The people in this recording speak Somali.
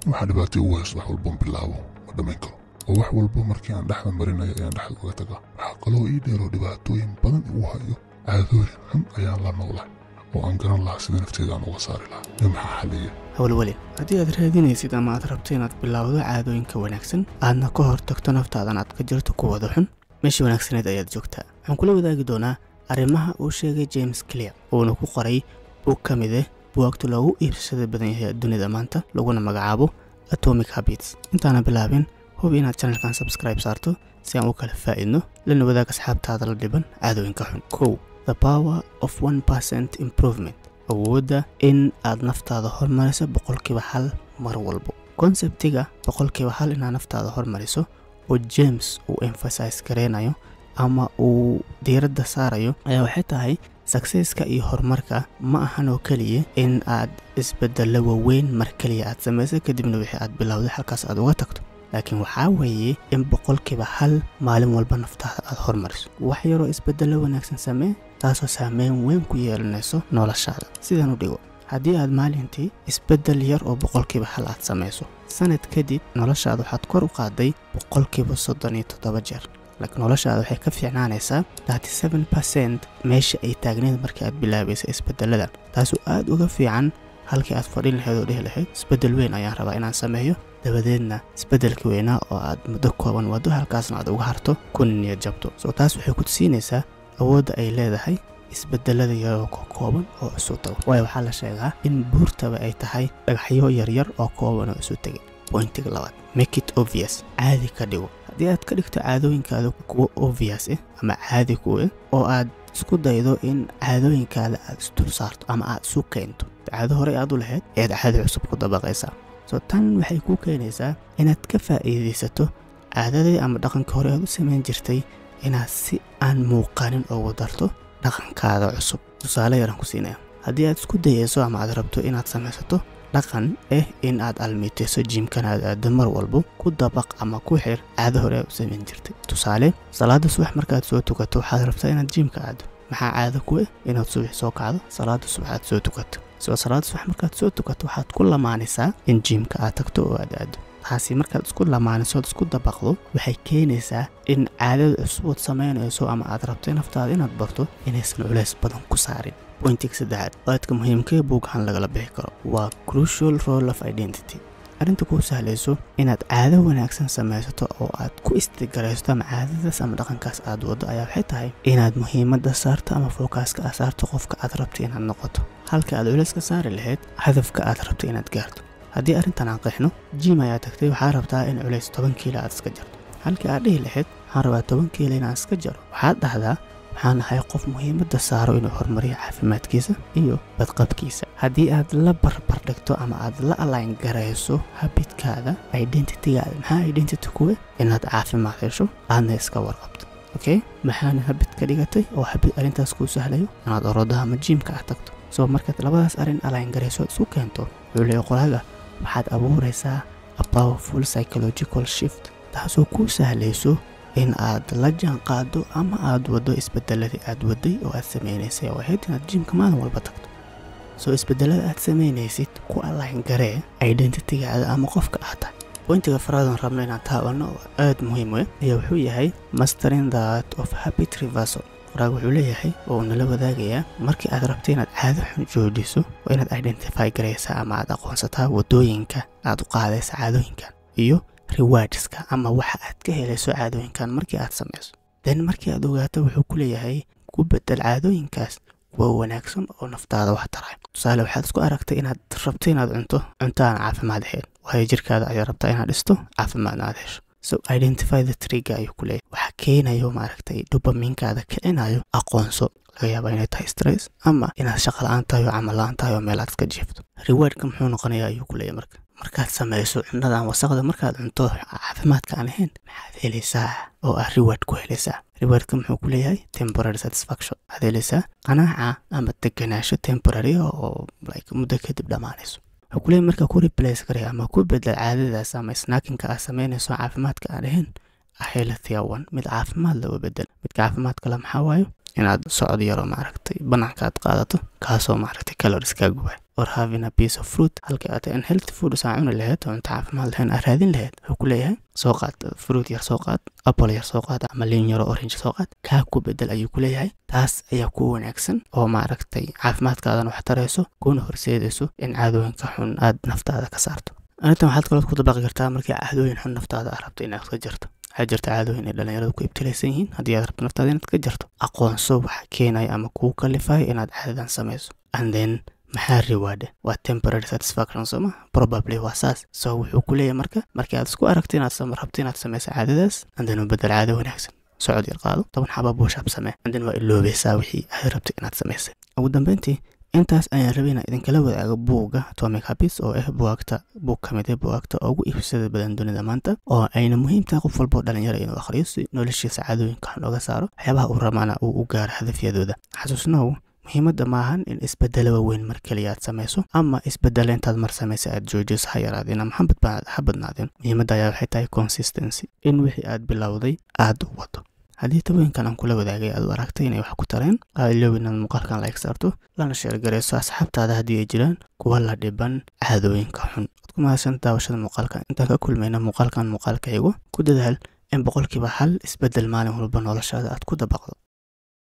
waxaa dhibaato ugu haysto wax walboon bilaabo ma dhammayn karo oo wax walbo markii aan dhexda marinayo ayaan dhexda uga tagaa waxaa kaloo ii dheeroo dhibaatooyin badan igu hayo caadooyin xun ayaan la noolahay oo aan garan lahaa sida nafteeda aan uga saari lahaa ee maxaa xalliya howlwelin haddii aad raadinaysid ama aad rabto inaad bilowdo caadooyinka wanaagsan aadna ka hor tagto naftaadan aad ka jirto kuwada xun meeshii wanaagsaneed ayaad joogtaa waxaan kula wadaagi doonaa arrimaha uu sheegay james clear uuna ku qoray bug ka mid ah buwaagta loogu iibsashada badan yahay adduunyada maanta laguna magacaabo atomic habits intaana bilaabin hubi inaad channelkan subscribe saarto si aan u kala faa'idno lana wadaag asxaabtaada la dhiban caadooyinka xun kow the power of one percent improvement awoodda in aad naftaada hormariso boqolkiiba hal mar walbo konsebtiga boqolkiiba hal inaad naftaada hormariso oo james uu emphasize gareynayo ama uu diiradda saarayo ayaa waxay tahay sakseska iyo horumarka ma ahan oo keliya in aad isbeddello waaweyn mar keliya aad samayso kadibna wixii aad bilowday halkaas aad uga tagto laakiin waxaa weeye in boqolkiiba hal maalin walba naftaada aad hormariso wax yaroo isbeddello wanaagsan samee taasoo saameyn weyn ku yeelanayso noloshaada sidan u dhigo haddii aad maalintii isbeddel yar oo boqolkiiba hal aad samayso sanad kadib noloshaada waxaad kor u qaaday boqolkiiba soddon iyo toddoba jeer laakiin noloshaada waxay ka fiicnaanaysaa thirty-seven percent meesha ay taagneed markii aad bilaabaysa isbeddeladan taasoo aad uga fiican halkii aad fadhin lahayd oo dhihi lahayd isbeddel weyn ayaan rabaa inaan sameeyo dabadeedna isbeddelka weynaa oo aad muddo kooban waddo halkaasna aad uga harto kuna niyad jabto soo taas waxay ku tusiinaysaa awoodda ay leedahay isbedelada yaroo ka kooban oo isu tago waayo waxaa la sheegaa in buurtaba ay tahay dhagaxyo yaryar oo kooban oo isu tegay bointiga labaad make it obvious caadi ka dhigo haddii aad ka dhigto caadooyinkaada kuwo obvious ah ama caadi ku ah oo aad isku daydo in caadooyinkaada aad isdul saarto ama aad isu keento caado horey aad u lahayd ead caadi cusub ku dabaqaysaa soo tan waxay kuu keenaysaa inaad ka faa'iidaysato caadadii ama dhaqankii hore aad u samayn jirtay inaad si aan muuqanin ugu darto dhaqankaada cusub tusaale yaran ku siinaya haddii aad isku dayayso ama aad rabto inaad samaysato dhaqan ah in aad almiitayso jiimkan aad aado mar walbo ku dabaq ama ku xir caado hore aad u samayn jirtay tusaale salaada subax markaad soo tukato waxaad rabtaa inaad jiimka aado maxaa caado ku ah inaad subax soo kacdo salaada subax aad soo tukato soo salaada subax markaad soo tukato waxaad ku lamaanaysaa in jiimka aad tagto oo aad aado taasi markaad isku lamaanisood isku dabaqdo waxay keenaysaa in caadada cusubood samaynayso ama aad rabto naftaada inaad barto inaysan culays badan ku saarin bointiga saddexaad aadka muhiimkae buughan lagala bixi karo waa crucial role of identity arrinta kuu sahlayso inaad caado wanaagsan samaysato oo aad ku istigaraysto ama caadadaas ama dhaqankaas aad waddo ayaa waxay tahay inaad muhiimadda saarto ama fookaaska aad saarto qofka aad rabto inaad noqoto halka aad culays ka saari lahayd hadafka aad rabto inaad gaarto haddii arrintan aan qeexno jim ayaa tagtay waxaa rabtaa in culays toban kiilo aad iska jarto halkii aad dhihi lahayd waxaan rabaa toban kiilo inaan iska jaro waxaad dhahdaa waxaan ahay qof muhiimadda saaro inuu horumariyo caafimaadkiisa iyo badqabkiisa haddii aad la barbar dhigto ama aad la alayn garayso habidkaada identitygaada maxaa identity kuwe inaad caafimaad hesho aadna iska warqabto okay maxaana habid ka dhigatay oo habid arrintaas kuu sahlayo inaad orodaha ama jiimka aad tagto soo markaad labadaas arrin alayn garayso aad isu keento wuxuu qoraaga waxaad abuuraysaa a powerful psychological shift taasoo kuu sahlayso in aad la jaan qaado ama aad waddo isbedeladii aad waday oo aad samaynaysay oo ahayd inaad jiimka maalin walba tagto soo isbedelada aad samaynaysid ku alayn garee identitygaada ama qofka aad tahay bointiga faraadan rabno inaan taabanno oo aad muhiim u ayaa wuxuu yahay mastering that of habit reversal qoraag wuxuu leeyahay oo uu nala wadaagayaa markii aad rabto inaad caado xun joojiso waa inaad identify garaysaa ama aad aqoonsataa waddooyinka aad u qaadaysa caadooyinkan iyo rewardska ama waxa aad ka helayso caadooyinkan markii aad samayso den markii aad ogaato wuxuu ku leeyahay ku bedel caadooyinkaas kuwa wanaagsan oo naftaada wax taray tusaale waxaad isku aragtay inaad rabto inaad cunto cunto aan caafimaad ahayn waayo jirkaada ayaad rabtaa inaad dhisto caafimaadna aad hesho so identify the trigger ayuu ku leeyahay waxa keenayo maaragtay dobaminkaada kicinayo aqoonso laga yaabaa inay tahay stress ama inaad shaqa la-aan tahay oo camal la-aan tahay oo meel aad iska jiifto rewardka muxuu noqonayaa ayuu ku leeyahay marka markaad samayso cunnadan wasaqda markaad cunto caafimaadka aan ahayn maxaad helaysaa oo aad reward ku helaysaa rewardka muxuu ku leeyahay temporary satisfaction waxaad helaysaa qanaaca ama deganaansho temporary oo like muddo kadib dhammaanayso wuxuu ku leeyahay marka ku replace garaya ama ku bedel caadadaas ama snackinka aad samaynayso caafimaadka aan ahayn a healthier one mid caafimaad laga bedel midka caafimaadka la maxaa waayo inaad socod yaro maaragtay banaanka aad qaadato kaasoo maaragtay calories kaa gubay or having a piece of fruit halkii aad an healthy food saa cuni lahayd oo cunto caafimaad lahayn aad raadin lahayd wuxuu ku leeyahay soo qaad fruit yar soo qaad apple yar soo qaad ama liin yaro orange soo qaad kaa ku bedel ayuu ku leeyahay taas ayaa ku wanaagsan oo maaragtay caafimaadkaadana wax tarayso kuna horseedayso in caadooyinka xun aad naftaada ka saarto arrintan waxaad kaloo ku dabaqi kartaa markii caadooyin xun naftaada aad rabto inaad ka jirto waxaa jirta caadooyin ay dhalinyaradu ku ibtilaysan yihiin haddii aad rabto naftaada inaad ka jirto aqoonso waxa keenaya ama kuu kalifaya inaad caadadan samayso and then maxaa reward waa temporary satisfaction sooma probably waa saas so wuxuu ku leeyahay marka markii aad isku aragto inaad rabto inaad samayso caadadaas and then u bedel caado wanaagsan socod yar qaado toban xaba buushab samee and then waa iloobaysaa wixii aad rabto inaad samaysay ugu dambeyntii intaas ayaan rabay inaan idinkala wadaago buugga atomic habits oo ah buwaagta buug ka mid ah buwaagta ugu iibsada badan dunida maanta oo ayna muhiim tahay qof walboo dhalinyaro inuu akhriyo si noloshiisa caadooyinka xun oga saaro waxyaabaha uu rabana uu u gaaro hadafyadooda xasuusnow muhiimadda maahan in isbedelo waaweyn mar keliya aad samayso ama isbedelo intaad mar samaysa aad joojiso ha yaraadeen ama ha badnaadeen muhiimadda ayaa waxay tahay consistency in wixii aad bilowday aad u wado haddii tabooyinkan aan kula wadaagay aad u aragtay inay wax ku tareen aa iloobi inaad muuqaalkan like saarto lana sheergarayso asxaabtaada haddii ay jiraan kuwa la dhiban caadooyinka xun waad ku mahadsan daawashada muuqaalkan intaan ka kulmayna muuqaalkan muuqaalka xigo ku dadaal in boqolkiiba hal isbedel maalin walba noloshaada aad ku dabaqdo